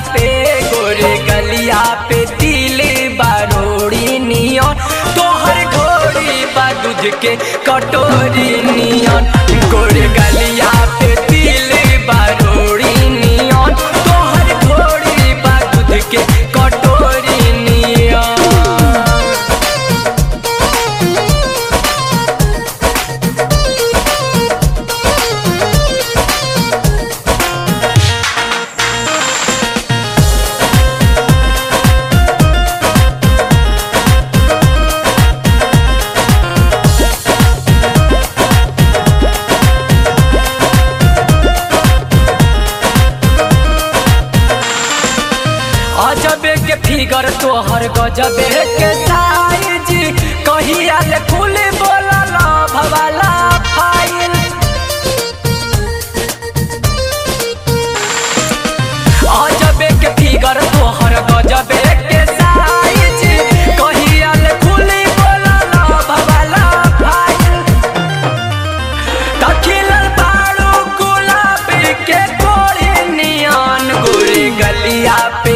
पे गोरे गलिया पे दिल बारोड़ी नियन तोहर घोड़ी बा दूध के कटोरी नियन गोरे गलिया पे दिल बारोड़ी नियन तोहर घोड़ी बा दूध के कटोरी नियन अजबे के फिगर तोहर गजबे के साइज कहिया ले खुले बोलल भवाला फाइल अजबे के फिगर तोहर गजबे के साइज कहिया ले खुले बोलल भवाला फाइल तखिलल बाड़ू गुलाबी के कोरी नियन गोरे गलिया